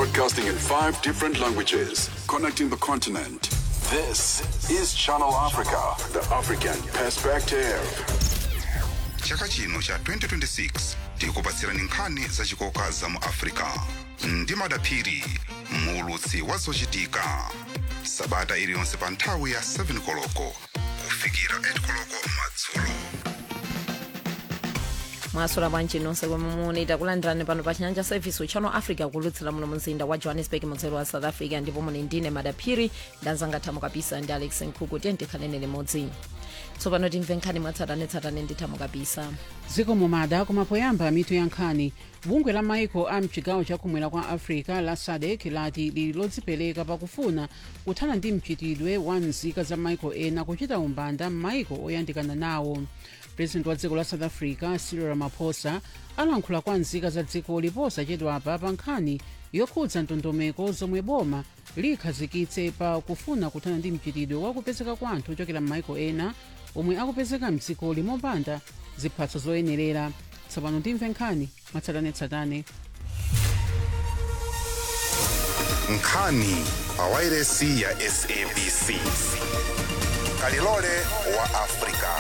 Broadcasting in five different languages, connecting the continent. This is Channel Africa, the African perspective. chaka chino cha 2026 tikupatsirani nkhani zachikoka za mu africa ndi madaphiri muulutsi wa zochitika sabata iliyonse pa nthawi ya 7 koloko kufikira 8 koloko madzulo mwasula bwanji nonse komwe muli takulandirani pano pa chinyanja service channel africa kulutsira muno mzinda wa johannesburg mudzero wa south africa ndipo muli ndine madaphiri ndanzanga thamo kapisa ndi alex nkhuku tiye tikhalene limodzi tsopano timve nkhani mwatsatanetsatane ndi thamo kapisa dziko mumada kumapoyamba mitu ya nkhani bungwe la maiko a mchigawo chakumwera kwa africa la sadek lati lili lodzipereka pakufuna kuthana ndi mchitidwe wa nzika za maiko ena kuchita umbanda m'maiko oyandikana nawo president wa dziko la south africa cyril ramaphosa alankhula kwa nzika za dziko liposachedwapa pa nkhani yokhudza ndondomeko zomwe boma likhazikitse pa kufuna kuthana ndi mchitidwe wa kupezeka kwa anthu ochokera m'maiko ena omwe akupezeka mdziko limopanda ziphatso zoyenerera tsopano timve nkhani mwatsatanetsatane nkhani pa wairesi ya sabc kalilole wa africa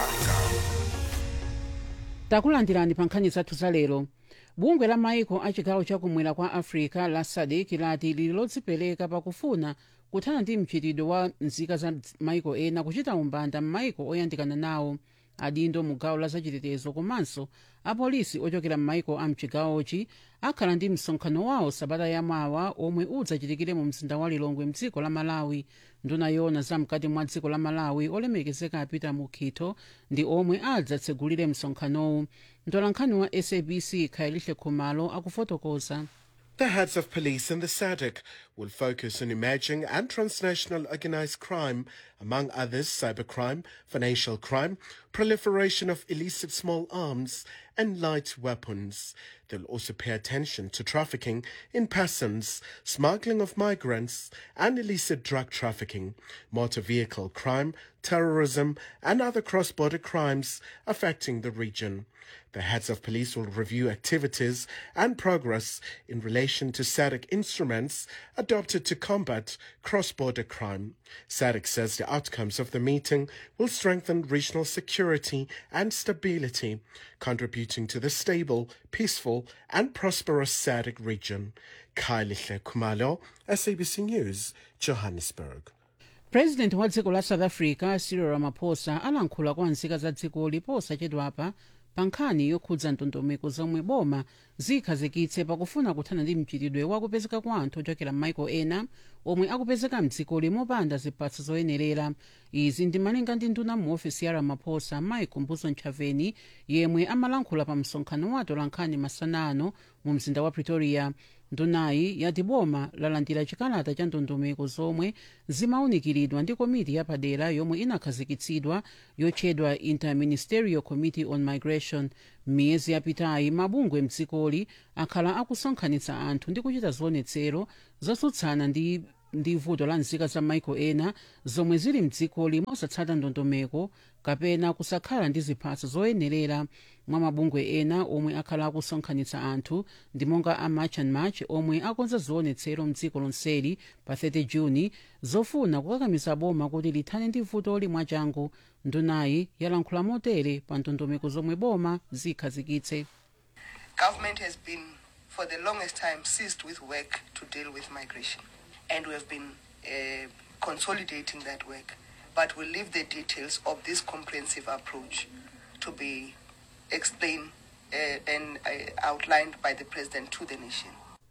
takulandirani pa nkhani zathu za lero bungwe la maiko a chigawo chakumwera kwa africa la sadek lati lili lodzipereka pakufuna kuthana ndi mchitidwe wa nzika za maiko ena kuchita umbanda m'maiko oyandikana nawo adindo mu gawo la zachitetezo komanso apolisi ochokera m'maiko a mchigawochi akhala ndi msonkhano wawo sabata yamawa omwe udzachitikire mu mzinda wa lilongwe mdziko la malawi nduna yona zamkati mwa dziko la malawi olemekezeka apita mukhitho ndi omwe adzatsegulire msonkhanowu mtolankhani wa sabc khayelihle khumalo akufotokoza The heads of police in the SADC will focus on emerging and transnational organized crime, among others cybercrime, financial crime, proliferation of illicit small arms, and light weapons. They'll also pay attention to trafficking in persons, smuggling of migrants, and illicit drug trafficking, motor vehicle crime, terrorism, and other cross border crimes affecting the region. The heads of police will review activities and progress in relation to SADC instruments adopted to combat cross border crime. SADC says the outcomes of the meeting will strengthen regional security and stability, contributing to the stable, peaceful, and prosperous SADC region. Kylie Kumalo, SABC News, Johannesburg. president wa dziko la south africa cyril ramaphosa alankhula kwa nzika za dziko liposachedwapa pa nkhani yokhudza ndondomeko zomwe boma zikhazikitse pakufuna kuthana ndi mchitidwe wakupezeka kwa anthu ochokera m'maiko ena omwe akupezeka mdziko limopanda ziphatso zoyenerera izi ndimalinga ndi nduna mu ofisi ya ramaphosa mike mbuzo nchaveni yemwe amalankhula pa msonkhano wa atolankhani masana ano mu mzinda wa pretoria ndunayi yati boma lalandira chikalata cha ndondomeko zomwe zimaunikiridwa ndi komiti yapadera yomwe inakhazikitsidwa yotchedwa interministerial committee on migration miyezi yapitayi mabungwe mdzikoli akhala akusonkhanitsa anthu ndi kuchita zionetsero zotsutsana ndi ndi vuto la nzika za maiko ena zomwe zili mdzikoli mosatsata ndondomeko kapena kusakhala ndi ziphatso zoyenerera mwa mabungwe ena omwe akhala akusonkhanitsa anthu ndi monga a march and march omwe akonza zionetsero mdziko lonseli pa 30 juni zofuna kukakamiza boma kuti lithane ndi vutoli mwachangu ndunayi yalankhula motere pa ndondomeko zomwe boma zikhazikitse Government has been, for the longest time, seized with work to deal with migration. And we have been uh, consolidating that work. But we'll leave the details of this comprehensive approach to be explained uh, and uh, outlined by the President to the nation.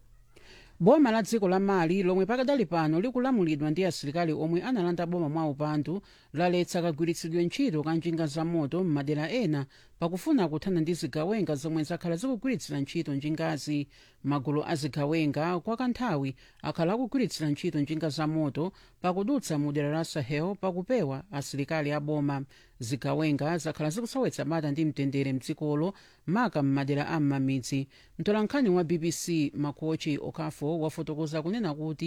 boma la dziko la mali lomwe pakadali pano likulamulidwa ndi asilikali omwe analanda boma mwa upandu laletsa kagwiritsidwe ntchito ka njinga za moto m'madera ena pakufuna kuthana ndi zigawenga zomwe zakhala zikugwiritsira ntchito njingazi magulu a zigawenga kwa kanthawi akhala akugwiritsira ntchito njinga za moto pakudutsa mu dera la sahel pakupewa asilikali a boma zigawenga zakhala zikusowetsa bata ndi mtendere mdzikolo maka m'madera a m'mamidzi mtolankhani wa bbc makochi okafo wafotokoza kunena kuti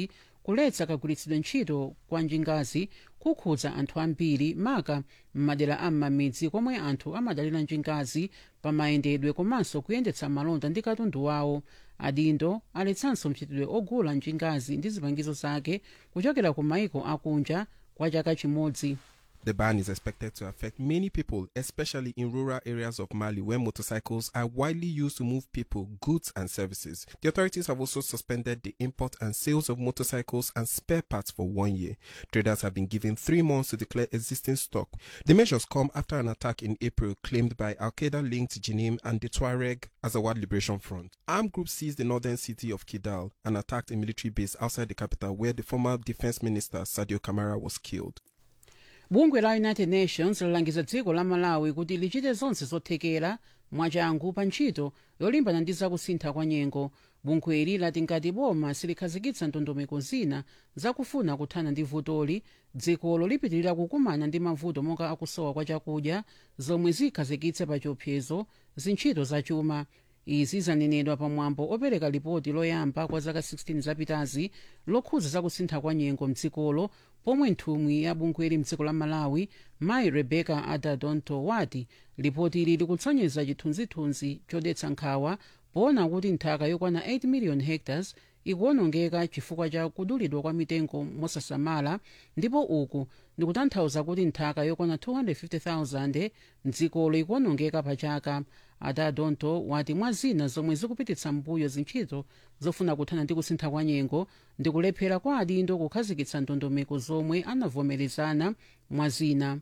kuletsa kagwiritsidwe ntchito kwa njingazi kukhudza anthu ambiri maka m'madera a m'mamidzi komwe anthu amadalira njingazi pamayendedwe komanso kuyendetsa malonda ndi katundu wawo adindo aletsanso mchitidwe ogula njingazi ndi zipangizo zake kuchokera ku maiko akunja kwa chaka chimodzi The ban is expected to affect many people, especially in rural areas of Mali where motorcycles are widely used to move people, goods, and services. The authorities have also suspended the import and sales of motorcycles and spare parts for one year. Traders have been given three months to declare existing stock. The measures come after an attack in April claimed by Al Qaeda linked Jinim and the Tuareg Azawad Liberation Front. Armed groups seized the northern city of Kidal and attacked a military base outside the capital where the former defense minister Sadio Kamara was killed. bungwe la united nations lalangiza dziko la malawi kuti lichite zonse zothekera mwachangu pa ntchito yolimbana ndi zakusintha kwa nyengo bungweli lati ngati boma silikhazikitsa ndondomeko zina zakufuna kuthana ndi vutoli dzikolo lipitirira kukumana ndi mavuto monga akusowa kwa chakudya zomwe zikhazikitse pa chiopsezo zintchito zachuma izi zanenedwa pamwambo opereka lipoti loyamba kwa zaka 16 zapitazi lokhudza zakusintha kwa nyengo mdzikolo pomwe nthumwi ya bungweli mdziko la malawi mayi rebecca adadonto wati lipoti ili likutsonyeza chithunzithunzi chodetsa nkhawa poona kuti nthaka yokwana 8 million hectares ikuwonongeka chifukwa cha kudulidwa kwa mitengo mosasamala ndipo uku ndikutanthauza kuti nthaka yokwana 250,000 mdzikolo ikuwonongeka pa chaka adadonto wati mwa zina zomwe zikupititsa mbuyo zintchito zofuna kuthana ndi kusintha kwa nyengo ndi kulephera kwa adindo kukhazikitsa ndondomeko zomwe anavomerezana mwa zina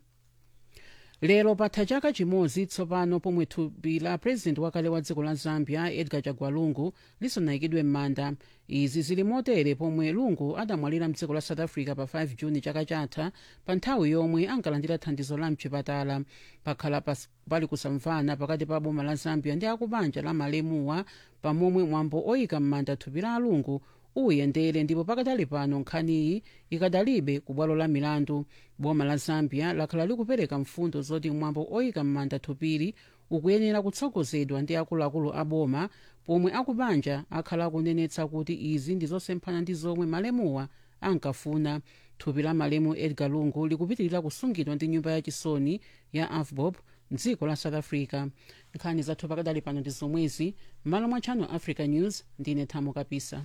lero patha chaka chimodzi tsopano pomwe thupi la purezidenti wakale wa dziko la zambia edgar chagwa lungu lisanayikidwe m'manda izi zili motere pomwe lungu adamwalira mdziko la south africa pa 5 juni chaka chatha pa nthawi yomwe ankalandira thandizo la mchipatala pakhala pas- pali kusamvana pakati pa boma la zambia ndi akubanja la malemuwa pamomwe mwambo oyika m'manda thupi la alungu uyendere ndipo pakatali pano nkhaniyi ikadalibe ku bwalo la milandu boma la zambia lakhala likupereka mfundo zoti mwambo oyika m'manda thupili ukuyenera kutsogozedwa ndi akuluakulu a boma pomwe akubanja akhala akunenetsa kuti izi ndi zosemphana ndi zomwe malemuwa ankafuna thupi la malemu edgar lungu likupitirira kusungidwa ndi nyumba yachisoni ya afbob mdziko la south africa nkhani zathu pakadali pano ndi zomwezi m'malo mwa channel africa news ndine thamo kapisa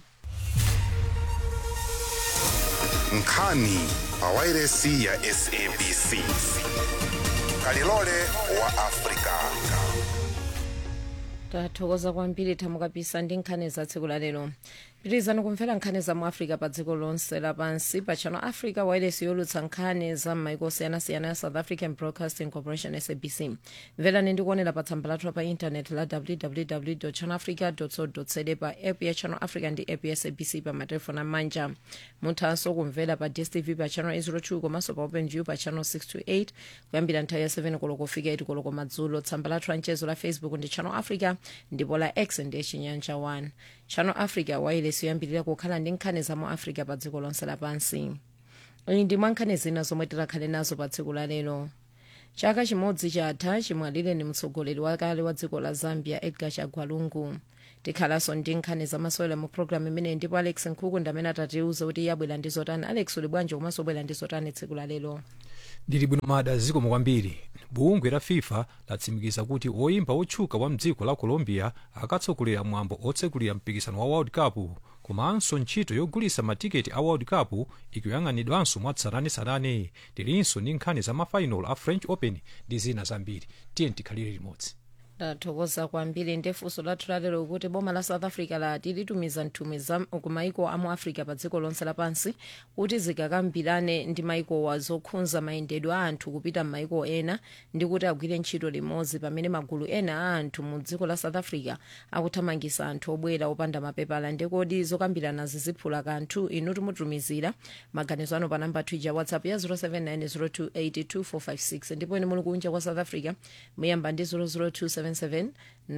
nkhani pawairesi ya sabc kalilole wa afrika tathokoza kwambiri thamo kapisa ndi nkhani za tsiku la lero pitirizani kumvera nkhani za mu africa pa dziko lonse lapansi pa channel africa wireless yolutsa nkhani za m'maiko osiyanasiyana ya south african broadcasting corporation sabc mverani ndi kuonera pa tsamba lathu pa intaneti la www channel africa co za pa app ya channel africa ndi app ya sabc pa matelefoni amanja muthanso kumvera pa dstv pa channel 802 komanso pa openview pa channel 628 kuyambira nthawi ya 7 koloko kufika 8 koloko madzulo tsamba lathu la mchezo la facebook ndi channel africa ndipo la x ndi chinyanja 1 channel africa wireless yoyambirira kukhala ndi nkhani za mu africa pa dziko lonse lapansi iyi ndi mwa nkhani zina zomwe tikhale nazo pa tsiku la lero chaka chimodzi chatha chimwalire ni mtsogoleri wakale wa dziko la zambia edgar chagwa lungu tikhalanso ndi nkhani zamasewera mu programu imeneyi ndipo alex nkhuku ndi amene atatiuza kuti iye abwera ndi zotani alex uli bwanji komanso ubwera ndi zotani tsiku la lero ndili bwino mada zikomo kwambiri bungwe la fifa latsimikiza kuti woyimba wotchuka wa mdziko la colombia akatsogolera mwambo otsekulira mpikisano wa world cup komanso ntchito yogulitsa matiketi a world cup ikuyang'anidwanso mwatsatanetsatane tilinso ndi nkhani za mafainal a french open ndi zina zambiri tiye tikhalire limodzi ndathokoza kwambiri ndefunso lathu lalero kuti boma la south africa lati litumiza nthumwi za ku maiko amu africa pa dziko lonse lapansi kuti zikakambirane ndi maikowa zokhudza mayendedwe a anthu kupita m'maiko ena ndi kuti agwire ntchito limodzi pamene magulu ena a anthu mu dziko la south africa akuthamangitsa anthu obwera opanda mapepala ndekodi zokambirana ziziphula kanthu inu timutumizira maganizo anu pa namba twitter whatsapp ya 079 028 2456 ndipo ine muli kunja kwa south africa muyamba ndi 002 077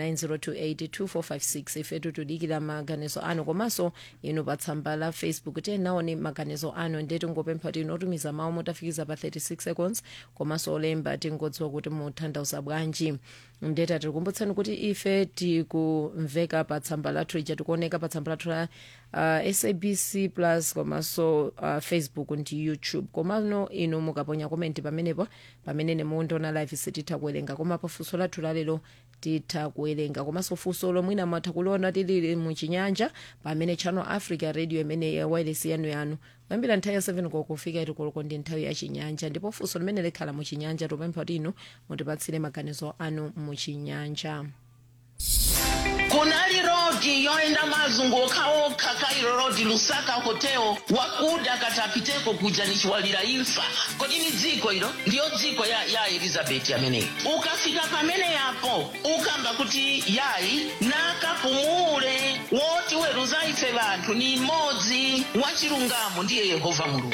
9028 ifetu tudikira maganizo anu komanso inu pa tsamba la facebook tenaone maganizo anu ndetu ngopempha tinotumiza mawu motafikiza pa 36 seconds komanso olemba tingodziwa kuti muthandauza bwanji ndeta tikukumbutsani kuti ife tikumveka pa tsamba lathu ija tikuoneka pa tsamba lathu la uh, sabc plus komanso uh, facebook ndi youtube komano inu mukaponya komenti pamenepo pamene nemuondoona live sititha kuwerenga koma pafunso lathu lalero titha kuwerenga komanso funso lomwina mwatha kuliona tilili muchinyanja pamene channel africa radio imene ya wireless yanu yanu kuyambira nthawi ya 7 kokufika itikoloko ndi nthawi ya chinyanja ndipo funso limene likhala muchinyanja tupempha kuti inu mutipatsire maganizo anu muchinyanja kunali rodi yoenda mazunguka okha kairo rodi lusaka hotel wakuda katapiteko kuja nichiwalira imfa kodi ni dziko ilo ndiyo dziko ya, ya elizabeti ameneyi ukafika pamene yapo ukamba kuti yayi nakapumule woti weruza ife vanthu ni imodzi wachilungamo ndiye yehova mulungu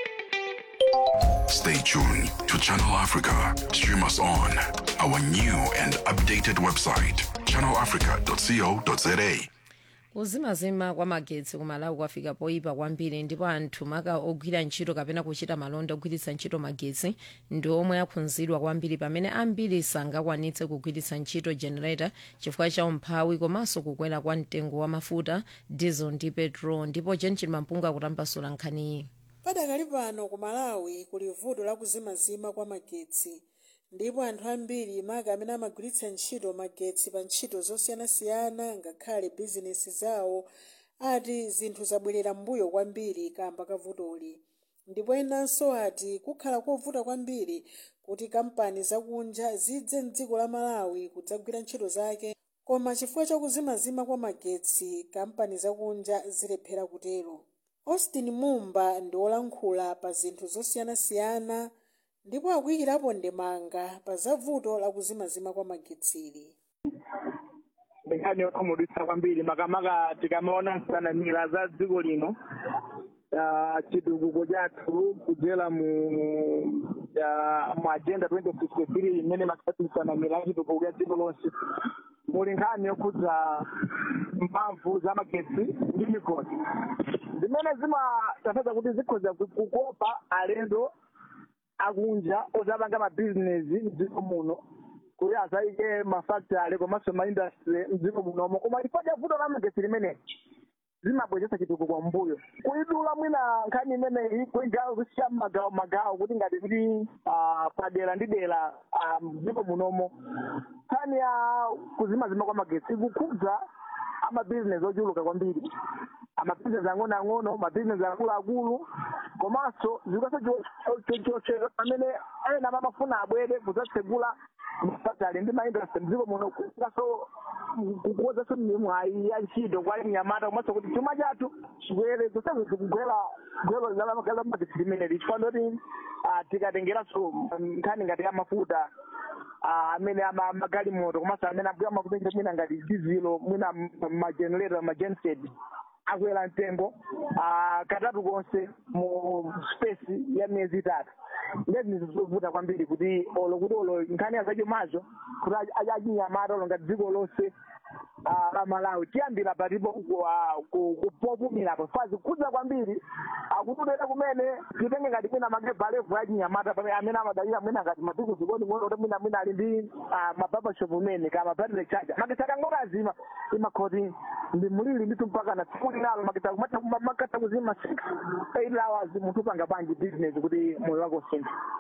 Stay tuned to Channel Africa. Stream us on our new and updated website, channelafrica.co.za. kuzimazima kwa magetsi kumalawi kwafika poyipa kwambiri ndipo anthu maka ogwira ntchito kapena kuchita malonda ogwiritsa ntchito magetsi ndi omwe akhudzidwa kwambiri pamene ambiri sangakwanitse kugwiritsa ntchito generator chifukwa cha umphawi komanso kukwera kwa mtengo wa mafuta diesel ndi petrol ndipo jenchil mampunga akutambasula nkhaniyi padakali pano ku malawi kuli vuto la kuzimazima kwa magetsi ndipo anthu ambiri maka amene amagwiritsa ntchito magetsi pa ntchito zosiyanasiyana ngakhale bizinesi zawo ati zinthu zabwerera mbuyo kwambiri kamba ka vutoli ndipo enanso ati kukhala kovuta kwambiri kuti kampani zakunja zidze mdziko la malawi kudzagwira ntchito zake koma chifukwa cha kuzimazima kwa magetsi kampani zakunja zilephera kutero austin mumba ndi wolankhula pa zinthu zosiyanasiyana ndipo akuyikirapo ndemanga pa zavuto la kuzimazima kwa magetsili nkhani yokhumudwitsa kwambiri makamaka tikamaona nsanamira za dziko lino ah, chitukuko chathu kudzera mu ah, mu agenda 2063 imene makati nsanamira ya chitukuko ya dziko lonse muli nkhani yokhudza mphamvu za magetsi ndi migodi zimene zimatanthauza kuti zikhoza kukopa alendo akunja ozapanga mabizinesi mdziko muno kuti azayike mafactory komanso maindustry mdziko munomo koma chifukwa cha vuto la magetsi limene zimabweretsa chitukuko mbuyo kuidula mwina nkhani imeneyi kuigawo kusiya mmagawo magawo kuti ngati kuti ah, padera ndi dera ah, mdziko munomo nkhani ya kuzimazima kwa magetsi ikukhudza amabizinesi ochuluka kwambiri amabizinesi ang'onoang'ono mabizinesi akuluakulu komanso zikwaso chochera pamene ena amafuna abwere kudzatsegula mafactory ndi maindustry mdziko muno kukaso kukozanso mwayi ya ntchito kwa nyamata komanso kuti chuma chathu chikwere kusezi zikugwera gwero la magetsi limeneli chifukwa ndoti tikatengeranso nkhani ngati ya mafuta ah, amene ama magalimoto komanso amene abwera mafuta mwina ngati dizilo mwina magenerator magenset akwera mtengo ah, katatu konse mu space ya miyezi itatu ndezi nizovuta kwambiri kuti olo kuti olo nkhani azachomazo kuti achinyamata olo ngati dziko lonse ah, la malawi tiyambira patipo popumirapo fazi kudza kwambiri akutudera kumene titenge ngati mwina magebalevu achinyamata pamene amene amadalira mwina ngati mapiko zikoni mwina kuti mwina mwina ali ndi ah, mababashop umene kama battery charger makesa kangoka azima imakhoti ndi mulili nditu mpaka na tsiku linalo makesa makata kuzima 6 8 hours munthu upanga panji business kuti moyo wako usinthe